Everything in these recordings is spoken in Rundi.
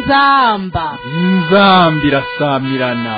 inzamba inzambi irasamirana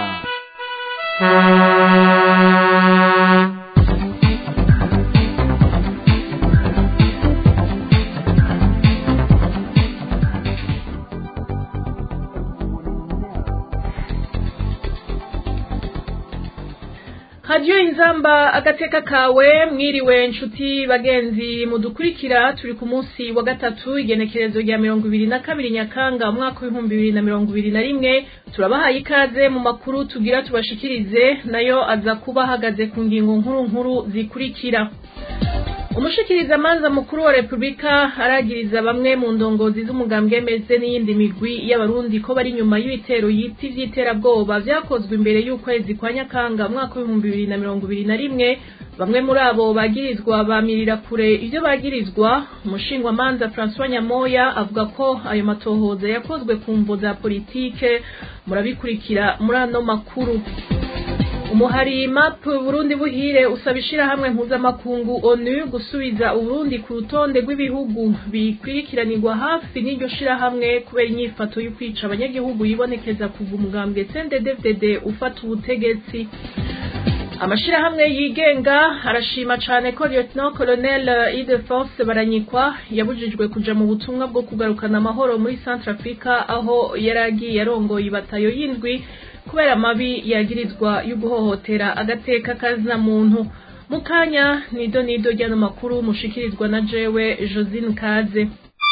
radiyo inzamba agateka kawe mwiriwe nshuti bagenzi mudukurikira turi ku munsi wa gatatu igenekerezo rya mirongo ibiri na kabiri nyakanga umwaka w'ibihumbi bibiri na mirongo ibiri na rimwe turabahaye ikaze mu makuru tugira tubashikirize nayo aza kuba ahagaze ku ngingo nkuru nkuru zikurikira umushikirizamanza mukuru wa repubulika aragiriza bamwe mu ndongozi z'umugambwe meze n'iyindi migwi y'abarundi ko bari nyuma y'ibitero yita ivy'iterabwoba vyakozwe imbere y'ukwezi kwa nyakanga umwaka w'ibihumbi bibiri na mirongo ibiri na rimwe bamwe muri abo bagirizwa bamirira kure ivyo bagirizwa umushingwamanza francois nyamoya avuga ko ayo matohoza yakozwe ku mvo za politike murabikurikira muri ano makuru umuhari map burundi buhire usaba ishirahamwe mpuzamakungu onu gusubiza uburundi ku rutonde rw'ibihugu bikwirikiranirwa hafi n'iryo shirahamwe kubera inyifato yo kwica abanyagihugu yibonekeza kuva umugambwe cnddfdd ufata ubutegetsi amashirahamwe yigenga arashima cane ko lieutenant colonel Ildefonse baranyikwa yabujijwe kuja mu butumwa bwo kugarukana amahoro muri centre africa aho yari agiye arongoye ibatayo y'indwi kubera amabi yagirizwa yo guhohotera agateka kazina muntu mu kanya nido nido ryano makuru mushikirizwa na jewe josine kaze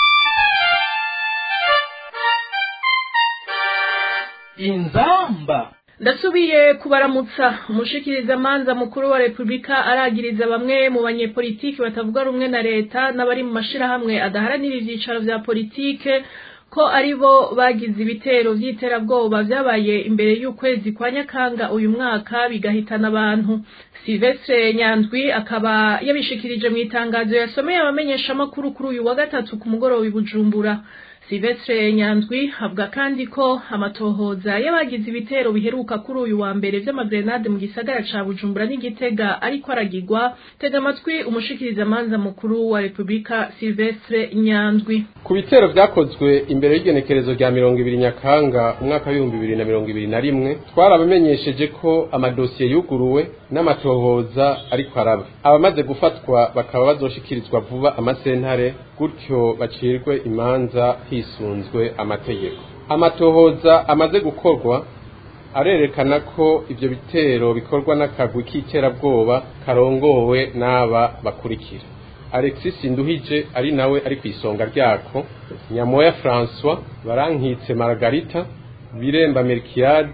inzamba ndasubiye kubaramutsa umushikirizamanza mukuru wa repubulika aragiriza bamwe mu banyepolitiki batavuga rumwe na leta n'abari mu mashirahamwe adaharanira ivyicaro vya politike ko ari bo bagize ibitero vy'iterabwoba vyabaye imbere y'ukwezi kwa nyakanga uyu mwaka bigahitana abantu silvestre nyandwi akaba yabishikirije mu itangazo yasomeye abamenyeshamakuru kuri uyu wa gatatu ku mugoroba i bujumbura silvestre nyandwi avuga kandi ko amatohoza y'abagize ibitero biheruka kuri uyu wa mbere vy'amagrenade mu gisagara ca bujumbura n'igitega ariko aragirwa tega amatwi umushikirizamanza mukuru wa repubulika silvestre nyandwi ku bitero vyakozwe imbere y'igenekerezo rya mirongo ibiri nyakanga umwaka w'ibihumbi bibiri na mirongo ibiri na rimwe twarabamenyesheje ko amadosiye yuguruwe n'amatohoza ariko araba abamaze gufatwa bakaba bazoshikirizwa vuba amasentare gutyo bacirwe imanza hisunzwe amategeko amatohoza amaze gukorwa arerekana ko ivyo bitero bikorwa n'akagwi k'iterabwoba karongowe n'aba bakurikira alexis nduhije ari nawe ari ku isonga ryako nyamoya françois barankitse margarita biremba melkiade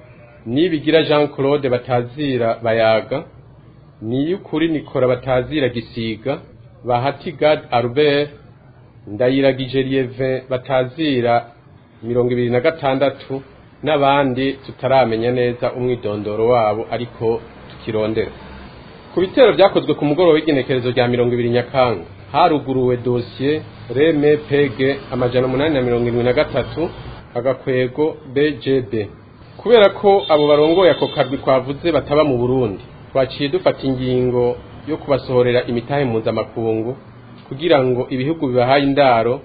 nibigira jean claude batazira bayaga niyukuri nikora batazira gisiga bahati gad albert ndayiragije lieve batazira mirongo ibiri na gatandatu n'abandi tutaramenya neza umwidondoro wabo ariko tukirondera ku bitero vyakozwe ku mugoroba w'igenekerezo rya mirongo ibiri nyakanga haruguruwe dosiye reme pege amajana umunani na mirongo irindwi na gatatu agakwego bgb kubera ko abo barongoye ako karwi twavuze bataba mu burundi twaciye dufata ingingo yo kubasohorera imitahe mpuzamakungu kugira ngo ibihugu bibahaye indaro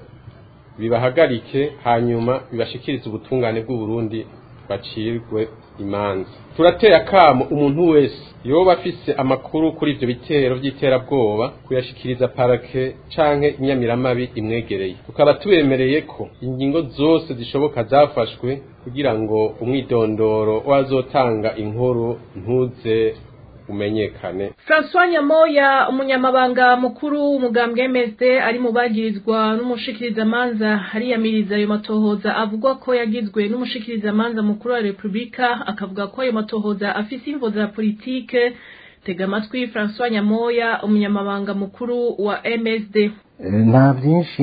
bibahagarike hanyuma bibashikirize ubutungane bw'uburundi bacirwe imanza turateye akamo umuntu wese yoba afise amakuru kuri ivyo bitero vy'iterabwoba kuyashikiriza parake canke inyamiramabi imwegereye tukaba tubemereye ko ingingo zose zishoboka zafashwe kugira ngo umwidondoro wazotanga inkuru ntuze umenyekane François Nyamoya umunyamabanga mukuru w'umugambwe MSD ari mu bagirizwa n'umushikirizamanza hariyamiriza ayo matohoza avuga ko yagizwe n'umushikirizamanza mukuru wa Republika akavuga ko ayo matohoza afise imvo za politike tega amatwi François Nyamoya umunyamabanga mukuru wa MSD nta byinshi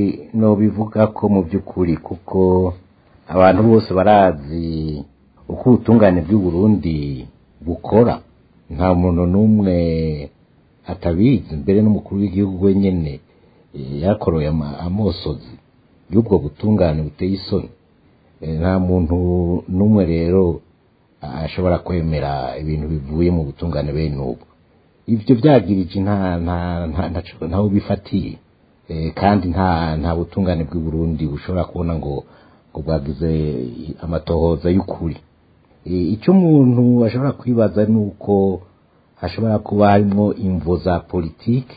nobivuga ko mu by'ukuri kuko abantu bose barazi uko ubutungane bw'uburundi bukora nta muntu n'umwe atabizi mbere n'umukuru w'igihugu wenyine yakoroye amosozi y'ubwo butungane buteye isoni nta muntu n'umwe rero ashobora kwemera ibintu bivuye mu butungane bene ubu ibyo byagirije nta nta nta nta- ntaho bifatiye Eh, kandi nta nta butungane bw'i Burundi bushobora kubona ngo ngo bwagize amatohoza y'ukuri icyo umuntu ashobora kwibaza ni uko hashobora kuba harimo imvo za politiki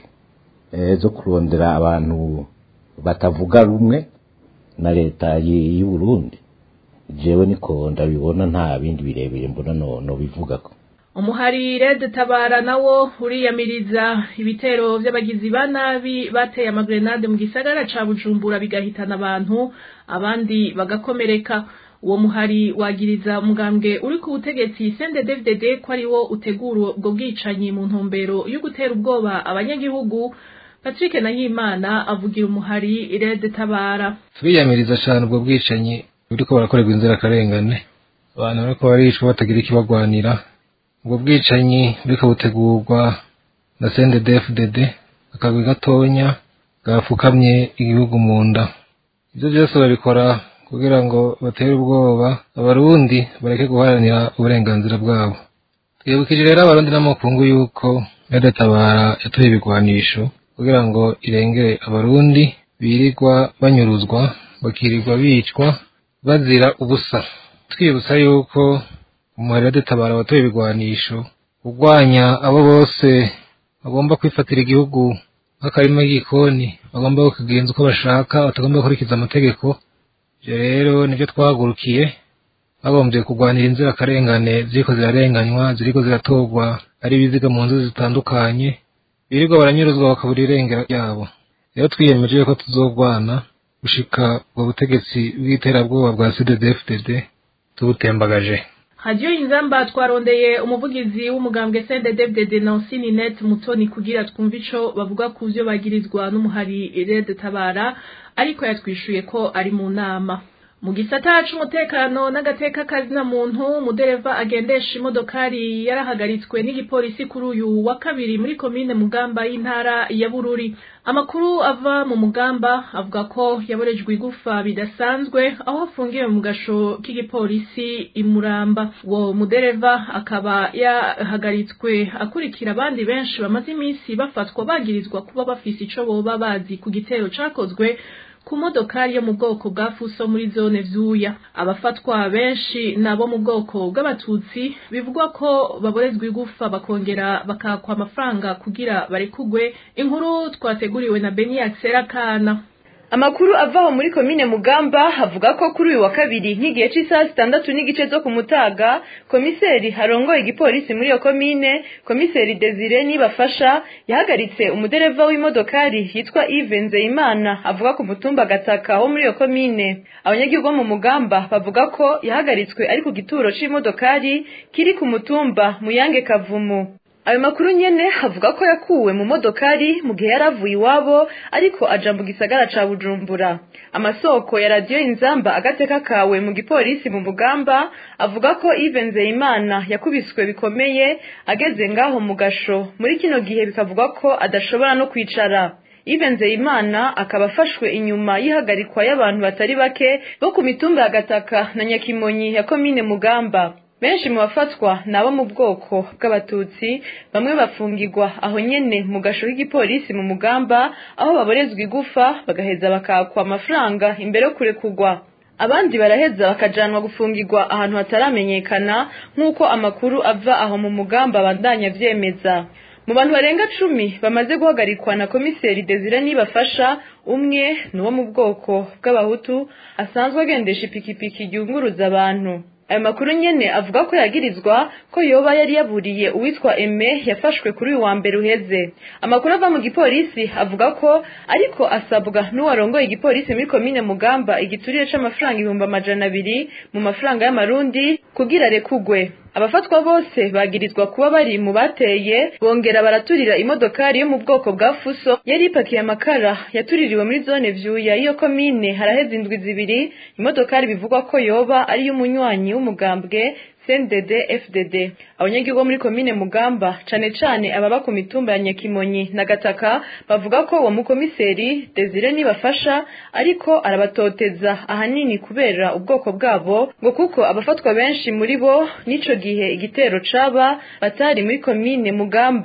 zo kurondera abantu batavuga rumwe na leta y'u Burundi jewe niko ndabibona nta bindi birebire mbona no bivuga ko umuhari red tabara nawo uriyamiriza ibitero by'abagizi ba nabi bateye amagrenade mu gisagara ca bujumbura bigahitana abantu abandi bagakomereka uwo muhari wagiriza umugambwe uri ku butegetsi sende dvdd ko ari wo utegura ubwo bwicanyi mu ntumbero yo gutera ubwoba abanyagihugu patrick nahimana avugira umuhari red tabara turiyamiriza cyane ubwo bwicanyi buriko barakorerwa inzirakarengane abantu bariko baricwa batagira ikibagwanira ubwo bwicanyi buriko butegurwa na CNDD-FDD akagwi gatonya gafukamye igihugu mu nda ivyo vyose babikora kugira ngo batere ubwoba abarundi bareke guharanira uburenganzira bwabo twibukije rero abarundi n'amakungu yuko tabara yatoye ibigwanisho kugira ngo irengere abarundi birirwa banyuruzwa bakirirwa bicwa bazira ubusa twibutsa yuko umuhari tabara watoye ibigwanisho urwanya abo bose bagomba kwifatira igihugu nk'akarima k'igikoni bagomba kukigenza uko bashaka batagomba gukurikiza amategeko ibyo rero nibyo twahagurukiye bagombye kurwanira inzirakarengane ziriko zirarenganywa ziriko ziratorwa ari ibiziga mu nzu zitandukanye birirwa baranyuruzwa bakabura irengero ryabo rero twiyemeje ko tuzogwana gushika ubwo butegetsi bw'iterabwoba bwa CDD-FDD tubutembagaje hadiyo inzamba twarondeye umuvugizi w'umugambwe CNDD-FDD Nancy Ninette Mutoni kugira twumve ico bavuga ku vyo bagirizwa n'umuhari Red Tabara ariko yatwishuye ko ari mu nama mu gisata c'umutekano n'agateka kazina muntu umudereva agendesha imodokari yarahagaritswe n'igipolisi kuri uyu wa kabiri muri komine mugamba y'intara ya bururi amakuru ava mu mugamba avuga ko yaborejwe igufa bidasanzwe aho afungiwe mu gasho k'igipolisi imuramba uwo mudereva akaba yahagaritswe akurikira abandi benshi bamaze iminsi bafatwa bagirizwa kuba bafise ico boba bazi ku gitero cakozwe ku modokari yo mu bwoko bwa fuso muri zone vyuya abafatwa benshi nabo mu bwoko bw'abatutsi bivugwa ko baborezwa igufa bakongera bakakwa amafaranga kugira barekugwe inkuru twateguriwe na Beniac Serakana Amakuru avaho muri komine Mugamba avuga ko kuri uyu wa kabiri nk'igihe cy'isaha zitandatu n'igice zo ku mutaga komiseri harongoye igipolisi muri iyo komine komiseri Desire nibafasha yahagaritse umudereva w'imodokari yitwa Yves Nzeyimana avuga ku mutumba Gataka wo muri iyo komine abanyagihugu bo mu Mugamba bavuga ko yahagaritswe ari ku gituro c'imodokari kiri ku mutumba Muyange Kavumu ayo makuru nyene avuga ko yakuwe mu modokari mu gihe yari avuye iwabo ariko aja mu gisagara ca bujumbura amasoko ya radiyo inzamba agateka kawe mu gipolisi mu mugamba avuga ko Yves Nzeyimana yakubiswe bikomeye ageze ngaho mu gasho muri kino gihe bikavuga ko adashobora no kwicara Yves Nzeyimana akaba afashwe inyuma y'ihagarikwa y'abantu batari bake bo ku mitumba ya Gataka na Nyakimonyi ya komine Mugamba benshi mu bafatwa ni abo mu bwoko bw'abatutsi bamwe bafungirwa aho nyene mu gasho k'igipolisi mu mugamba aho baborezwa igufa bagaheza bakakwa amafaranga imbere yo kurekurwa abandi baraheza bakajanwa gufungirwa ahantu hataramenyekana nk'uko amakuru ava aho mu mugamba abandanya vyemeza mu bantu barenga cumi bamaze guhagarikwa na komiseri Desire nibafasha umwe ni uwo mu bwoko bw'abahutu asanzwe agendesha ipikipiki ryunguruza abantu ayo makuru nyene avuga ko yagirizwa ko yoba yari yaburiye uwitwa Eme yafashwe kuri uyu wa mbere uheze amakuru ava mu gipolisi avuga ko ariko asabwa n'uwarongoye igipolisi muri komine Mugamba igiturire c'amafaranga ibihumbi amajana abiri mu mafaranga y'amarundi kugira rekugwe abafatwa bose bagirizwa kuba bari mu bateye bongera baraturira imodokari yo mu bwoko bwa fuso yari ipakiye amakara yatuririwe muri zone vyuya iyo komine haraheze indwi zibiri imodokari bivugwa ko yoba ari y'umunywanyi w'umugambwe CNDD FDD abanyagihugu bo muri komine Mugamba cane cane ababa ku mitumba ya Nyakimonyi na Gataka bavuga ko uwo mukomiseri Desire nibafasha ariko arabatoteza ahanini kubera ubwoko bwabo ngo kuko abafatwa benshi muri bo nico gihe igitero caba batari muri komine Mugamba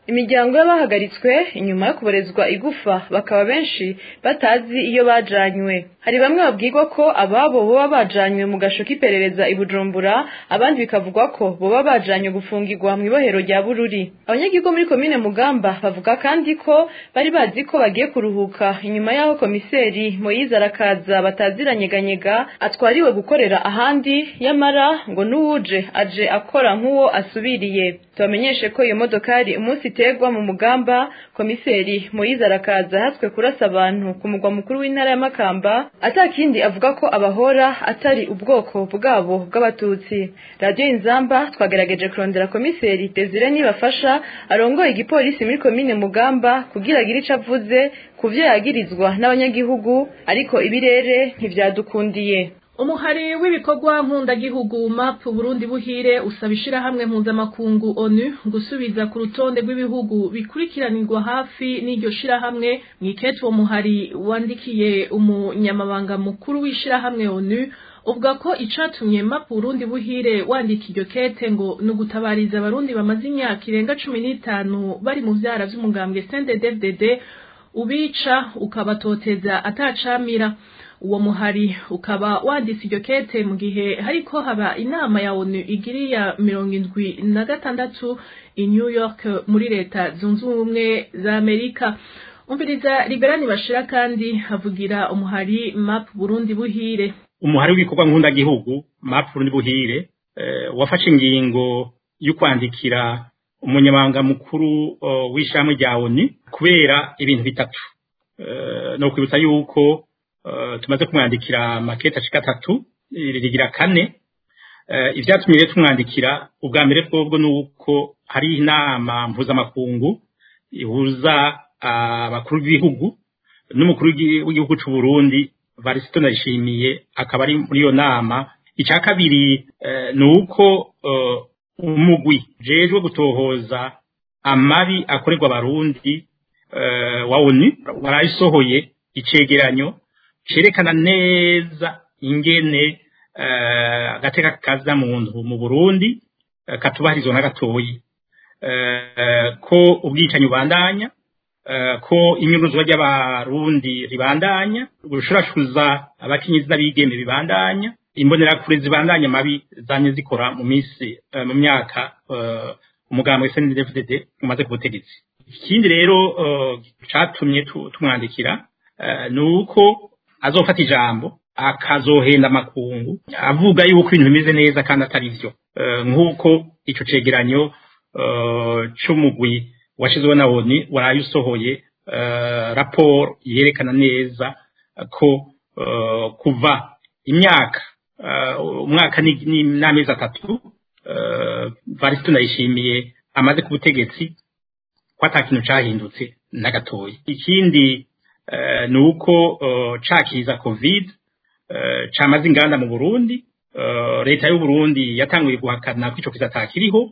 imiryango y'abahagaritswe inyuma yo kuborezwa igufa bakaba benshi batazi iyo bajanywe hari bamwe babwirwa ko ababo boba bajanywe mu gasho k'iperereza i bujumbura abandi bikavugwa ko boba bajanywe gufungirwa mu ibohero rya bururi abanyagihugu muri komine mugamba bavuga kandi ko bari bazi ko bagiye kuruhuka inyuma y'aho komiseri moyize arakaza bataziranyeganyega atwariwe gukorera ahandi yamara ngo n'uwuje aje akora nk'uwo asubiriye tubamenyeshe ko iyo modokari umunsi iterwa mu mugamba komiseri moyize arakaza hatswe kurasa abantu ku mugwa mukuru w'intara ya makamba atakindi avuga ko abahora atari ubwoko bwabo bw'abatutsi radiyo inzamba twagerageje kurondera komiseri desire nibafasha arongoye igipolisi muri komine mugamba kugira agire ico avuze ku vyo yagirizwa n'abanyagihugu ariko ibirere ntivyadukundiye umuhari w'ibikorwa nkundagihugu map burundi buhire usaba ishirahamwe mpuzamakungu onu gusubiza ku rutonde rw'ibihugu bikurikiranirwa hafi n'iryo shirahamwe mwikete uwo muhari wandikiye umunyamabanga mukuru w'ishirahamwe onu uvuga ko icatumye map burundi buhire wandika iryo kete ngo ni ugutabariza abarundi bamaze imyaka irenga cumi n'itanu bari mu vyara vy'umugambwe snddddd ubica ukabatoteza atacamira uwo muhari ukaba wanditse iryo kete mu gihe hariko haba inama ya onu igiriya mirongo indwi na gatandatu i new york muri leta zunze ubumwe za amerika umviriza liberani bashira kandi havugira umuhari map burundi buhire umuhari w'ibikorwa nk'undagihugu map burundi buhire eh, wafashe ingingo yo kwandikira umunyamabanga mukuru uh, w'ishami rya onu kubera ibintu bitatu uh, no kwibutsa yuko uh, tumaze kumwandikira makete ashika atatu rigira kane uh, ivyatumye rero tumwandikira ubwa mbere twobwo nuko hari inama mpuzamakungu ihuza abakuru uh, b'ibihugu n'umukuru w'igihugu c'u Burundi Varisito Ndayishimiye akaba ari muri iyo nama icya kabiri uh, nuko uh, umugwi jejwe gutohoza amabi akorerwa abarundi uh, wa ONU warayisohoye icegeranyo cerekana neza ingene uh, agateka kaza muntu mu Burundi uh, katubahirizwa na gatoyi uh, ko ubwicanyi ubandanya uh, ko inyuruzwa ry'abarundi ribandanya gushurashuza abakinyizi n'abigeme bibandanya imbonerakure zibandanya mabi zanye zikora mu minsi uh, mu myaka uh, umugambwe SNDD-FDD umaze ku butegetsi ikindi rero uh, catumye tumwandikira uh, nuko azofata ijambo akazohenda amakungu avuga yuko ibintu bimeze neza kandi atari vyo uh, nk'uko ico cegeranyo uh, c'umugwi washizweho na ONU waraye usohoye uh, raporo yerekana neza ko uh, kuva imyaka umwaka n'amezi atatu varisito ndayishimiye amaze ku butegetsi ko ata kintu cahindutse na gatoya ikindi ni uko cakiza covid camaze inganda mu burundi leta y'u Burundi yatanguye guhakana ko ico kiza atakiriho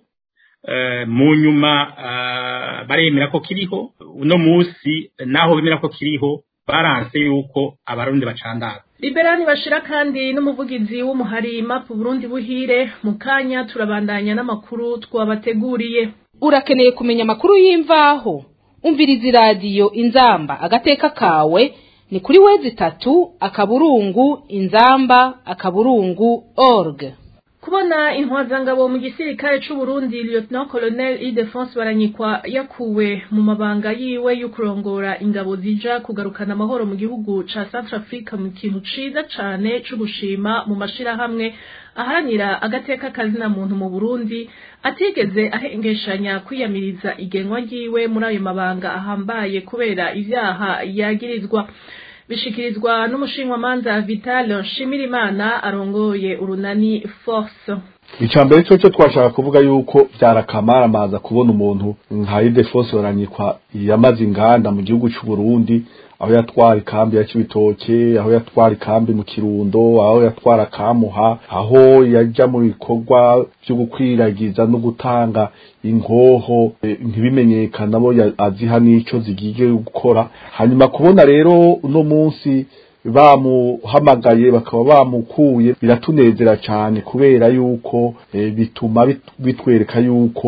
mu nyuma baremera ko kiriho uno musi naho bemera ko kiriho baranse yuko abarundi bacandaga liberani bashira kandi n'umuvugizi w'umuhari mapu burundi buhire mu kanya turabandanya n'amakuru twabateguriye urakeneye kumenya amakuru y'imvaho umviriza iradiyo inzamba agateka kawe ni kuri wezi itatu akaburungu inzamba akaburungu org kubona intwazangabo mu gisirikare c'u Burundi Lieutenant Colonel Ildefonse Baranyikwa yakuwe mu mabanga yiwe yo kurongora ingabo zija kugarukana amahoro mu gihugu ca South Africa mu kintu ciza cane co gushima mu mashirahamwe aharanira agateka kazina muntu mu Burundi atigeze ahengeshanya kwiyamiriza igenwa ryiwe muri ayo mabanga ahambaye kubera ivyaha yagirizwa bishikirizwa n'umushinwamanza Vital Shimirimana arongoye urunani Force icambere cyo cyo twashaka kuvuga yuko byarakamara maza kubona umuntu nka Ildefonse baranyikwa yamaze inganda mu gihugu cy'u Burundi aho yatwara ikambi ya Cibitoke aho yatwara ikambi mu Kirundo aho yatwara Kamuha aho yajya mu bikorwa byo gukwiragiza no gutanga ingoho e, ntibimenyekana bo aziha n'ico zigiye gukora hanyuma kubona rero uno munsi bamuhamagaye bakaba bamukuye biratunezera cyane kubera yuko e, bituma bitwereka yuko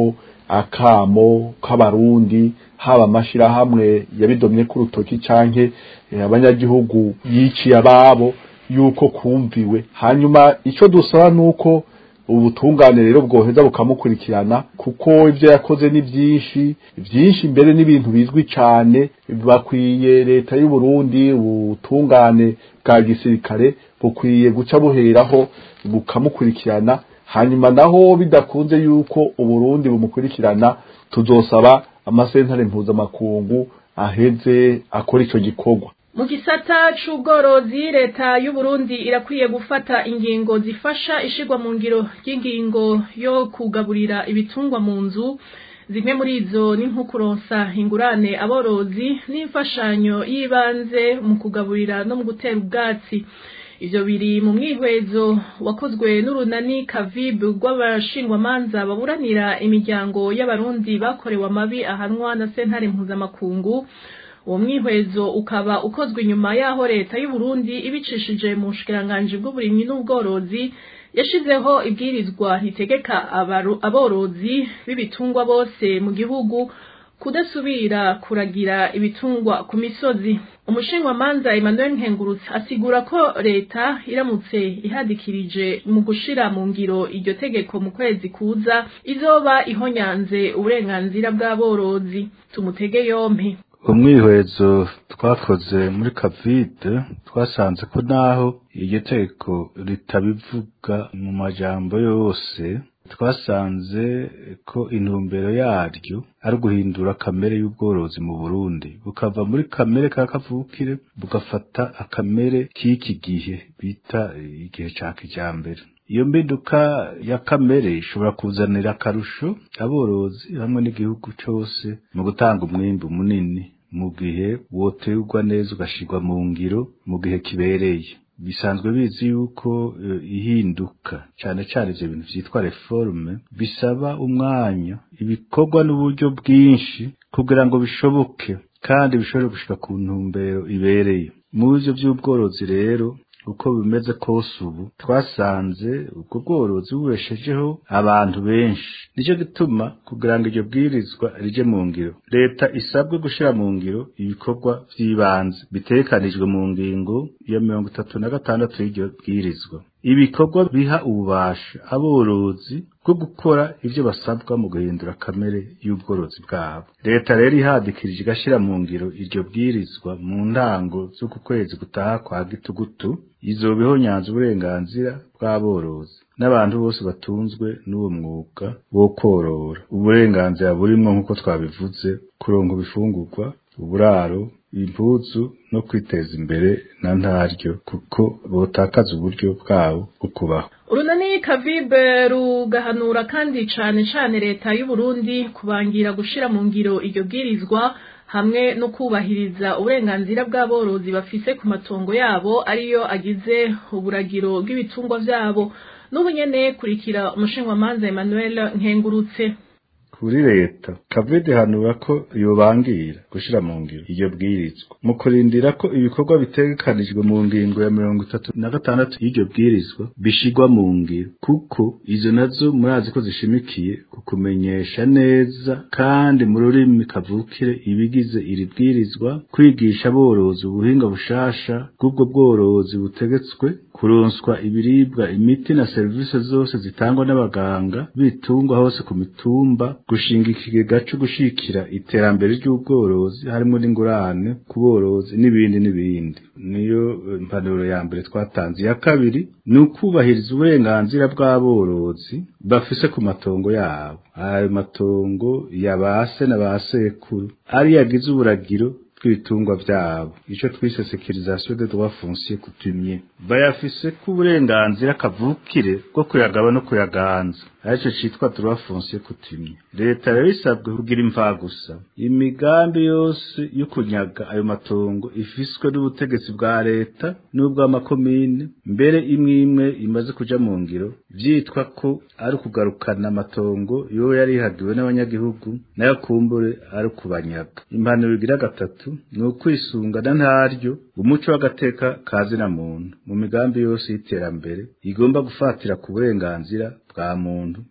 akamo k'abarundi haba amashirahamwe yabidomye ku rutoki canke eh, abanyagihugu yiciye ababo yuko kumviwe hanyuma ico dusaba nuko ubutungane rero bwoheza bukamukurikirana kuko ibyo yakoze ni byinshi byinshi mbere n'ibintu bizwi cyane bakwiye leta y'u Burundi ubutungane bwa gisirikare bukwiye guca buheraho bukamukurikirana hanyuma naho bidakunze yuko uburundi bumukurikirana tuzosaba amasentare mpuzamakungu aheze akora ico gikorwa mu gisata c'ubworozi leta y'u Burundi irakwiye gufata ingingo zifasha ishigwa mu ngiro ry'ingingo yo kugaburira ibitungwa mu nzu zimwe muri izo ni nko kuronsa ingurane aborozi n'imfashanyo y'ibanze mu kugaburira no mu gutera ubwatsi ivyo biri mu mwihwezo wakozwe n'urunani kavibu rw'abashingwamanza baburanira imiryango y'abarundi bakorewe amabi ahanwa na sentare mpuzamakungu uwo mwihwezo ukaba ukozwe inyuma y'aho leta y'u Burundi ibicishije mu bushikiranganji bw'uburimyi n'ubworozi yashizeho ibwirizwa ritegeka abaru- aborozi b'ibitungwa bose mu gihugu kudasubira kuragira ibitungwa ku misozi umushingwamanza Emmanuel Nkengurutse asigura ko leta iramutse ihadikirije mu gushira mu ngiro iryo tegeko mu kwezi kuza izoba ihonyanze uburenganzira bw'aborozi tumutege yompi umwihwezo twakoze muri kavide twasanze ko naho iryo tegeko ritabivuga mu majambo yose twasanze ko intumbero yaryo ari uguhindura kamere y'ubworozi mu Burundi bukava muri kamere ka kavukire bugafata akamere k'iki gihe bita igihe ca kijambere iyo mbinduka ya kamere ishobora kuzanira akarusho aborozi hamwe n'igihugu cose mu gutanga umwimbu munini mu gihe woterwa neza ugashirwa mu ngiro mu gihe kibereye bisanzwe bizi yuko eh, ihinduka cane cane ivyo bintu vyitwa reforme bisaba umwanya ibikorwa n'uburyo bwinshi kugira ngo bishoboke kandi bishobore gushika ku ntumbero ibereye mu bivyo vy'ubworozi rero uko bimeze kose ubu twasanze ubwo bworozi bubeshejeho abantu benshi nicyo gituma kugira ngo iryo bwirizwa rije mu ngiro leta isabwe gushira mu ngiro ibikorwa vy'ibanze bitegekanijwe mu ngingo ya mirongo itatu na gatandatu y'iryo bwirizwa ibikorwa biha ububasha aborozi bwo gukora ivyo basabwa mu guhindura kamere y'ubworozi bwabo leta rero ihadikirije igashira mu ngiro iryo bwirizwa mu ntango z'uku kwezi gutaha kwa gitugutu izoba ihonyanze uburenganzira bw'aborozi n'abantu bose batunzwe n'uwo mwuga wo korora uburenganzira burimwo nk'uko twabivuze kuronka ibifungurwa uburaro impuzu no kwiteza imbere na ntaryo kuko botakaza uburyo bwabo bwo kubaho urunani kavibe rugahanura kandi cane cane leta y'u Burundi kubangira gushira mu ngiro iryo bwirizwa hamwe no kubahiriza uburenganzira bw'aborozi bafise ku matongo yabo ariyo agize uburagiro bw'ibitungwa vyabo n'ubu nyene kurikira umushinwamanza Emmanuel Nkengurutse kuri leta kavide hanura ko yobangira gushira mu ngiro iryo bwirizwa mu kurindira ko ibikorwa bitegekanijwe mu ngingo ya mirongo itatu na gatandatu y'iryo bwirizwa bishigwa mu ngiro kuko izo nazo murazi ko zishimikiye ku kumenyesha neza kandi mu rurimi kavukire ibigize iri bwirizwa kwigisha aborozi ubuhinga bushasha bw'ubwo bworozi butegetswe kuronswa ibiribwa imiti na serivisi zose zitangwa n'abaganga bitungwa hose ku mitumba gushinga ikigega cyo gushikira iterambere ry'ubworozi harimo n'ingurane ku borozi n'ibindi n'ibindi niyo eh, impanuro ya mbere twatanze iya kabiri ni ukubahiriza uburenganzira bw'aborozi bafise ku matongo yabo ayo matongo ya base na ba sekuru ari yagize uburagiro bw'ibitungwa vyabo ico twise sécurisation des droits fonciers coutumiers bayafise ku burenganzira kavukire bwo kuyagaba no kuyaganza arico citwa droit foncier coutumier leta rero isabwe kugira imvagusa imigambi yose yo kunyaga ayo matongo ifiswe n'ubutegetsi bwa leta n'ubw'amakomine mbere imwe imwe imaze kuja mu ngiro vyitwa ko ari ukugarukana amatongo yo yari ihagiwe n'abanyagihugu nayo kumbure ari ukubanyaga impanuro igira gatatu ni ukwisungana ntaryo umuco w'agateka kazina muntu mu migambi yose y'iterambere igomba gufatira ku burenganzira bwa muntu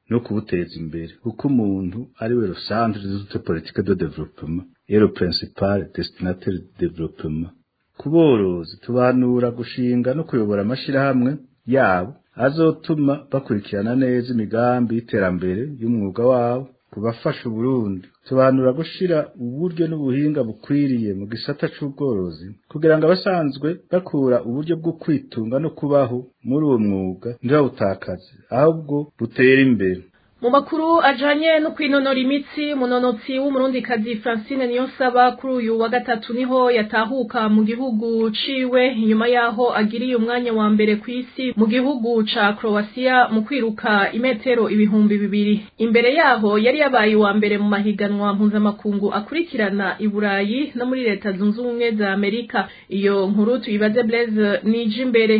no kubuteza imbere kuko umuntu ari we centre de toute politique de développement et le principal destinataire de développement ku borozi tubanura gushinga no kuyobora amashirahamwe yabo azotuma bakurikirana neza imigambi y'iterambere y'umwuga wabo kubafasha Burundi tubanura gushira uburyo n'ubuhinga bukwiriye mu gisata c'ubworozi kugira ngo abasanzwe bakura uburyo bwo kwitunga no kubaho muri uwo mwuga ntibawutakaze ahubwo butere imbere mu makuru ajanye no kwinonora imitsi umunonotsi w'umurundikazi francine niyonsaba kuri uyu wa gatatu niho yatahuka mu gihugu ciwe inyuma yaho agiriye umwanya wa mbere ku isi mu gihugu ca croatia mu kwiruka imetero ibihumbi bibiri imbere yaho yari yabaye uwa mbere mu mahiganwa mpuzamakungu akurikirana i burayi no muri leta zunze ubumwe za amerika iyo nkuru tuyibaze blaise nije imbere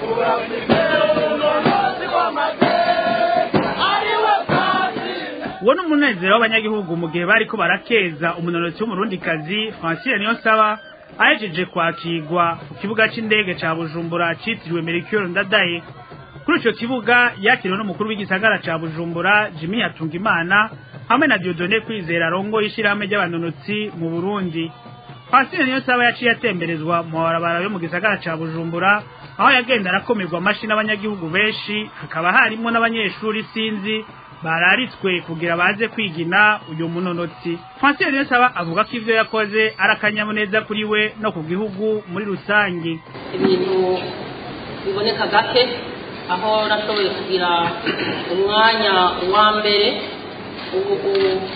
uwo ni umunezero w'abanyagihugu mu gihe bariko barakeza umunonotsi w'umurundikazi francine niyonsaba ahejeje kwakirwa ku kibuga c'indege ca bujumbura citiriwe mercure ndadaye kuri ico kibuga yakiriwe n'umukuru w'igisagara ca bujumbura jimmy hatungimana hamwe na diodone kwizera rongo y'ishirahamwe ry'abanonotsi mu burundi francine niyonsaba yaciye atemberezwa mu mabarabara yo mu gisagara ca bujumbura aho yagenda arakomerwa amashi n'abanyagihugu benshi hakaba harimwo n'abanyeshuri sinzi bararitswe kugira baze kwigina uyu munonotsi Francine Niyonsaba avuga ko ivyo yakoze ari akanyamuneza kuri we no ku gihugu muri rusangi ibintu biboneka gake aho nashoboye kugira umwanya wa mbere ubu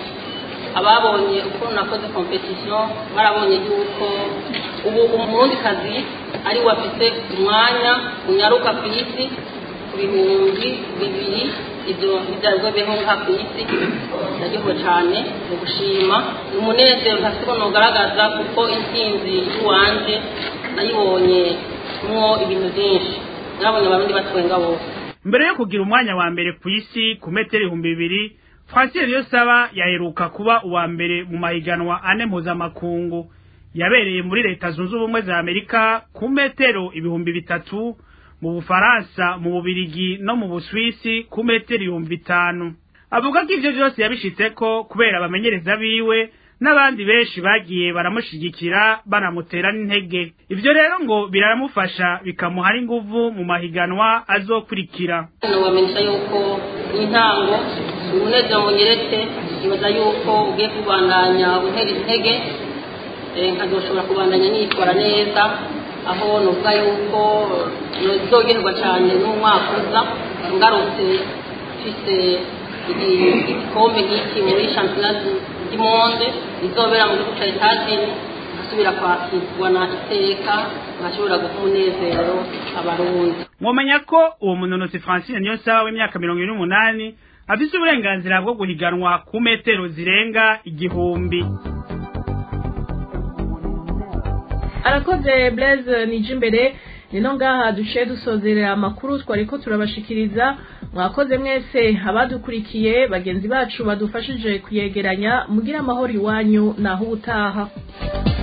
ababonye uko nakoze competition barabonye yuko ubu umurundikazi ari we afite umwanya unyaruka ku isi ku bihumbi bibiri ibyo bibyarwabeho nka ku isi ndaryohewe cyane mu gushima ni umunezero ntasigo nugaragaza kuko intsinzi y'uwanje nayibonye mwo ibintu byinshi nabonye abarundi batwenga bose mbere yo kugira umwanya wa mbere ku isi ku metero ibihumbi bibiri francine niyonsaba yaheruka kuba uwa mbere mu mahiganwa ane mpuzamakungu yabereye muri leta zunze ubumwe za amerika ku metero ibihumbi bitatu mu bufaransa mu bubirigi no mu buswisi ku metero ibihumbi bitanu avuga ko ivyo vyose yabishitseko kubera abamenyereza biwe n'abandi benshi bagiye baramushigikira banamutera n'intege ivyo rero ngo biramufasha bikamuha n'inguvu mu mahiganwa azokurikira nobamenyesha yuko intango umunezero munyeretse ibaza yuko ugiye kubandanya untera intege nkazoshobora kubandanya nitwara neza aho nuvuga yuko nozogerwa cyane n'umwaka uza ngarutse mfise igikombe nk'iki muri shampiyona y'imondo izobera mu gihugu cya etazini nkasubira kwakirwa na iteka nkashobora guha umunezero abarundi mwomenya ko uwo munonotsi francine niyo saba w'imyaka mirongo ine n'umunani afise uburenganzira bwo guhiganwa ku metero zirenga igihumbi arakoze blaise nije imbere nino ngaha duciye dusozerera amakuru twariko turabashikiriza mwakoze mwese abadukurikiye bagenzi bacu badufashije kuyegeranya mugira amahoro iwanyu naho ubutaha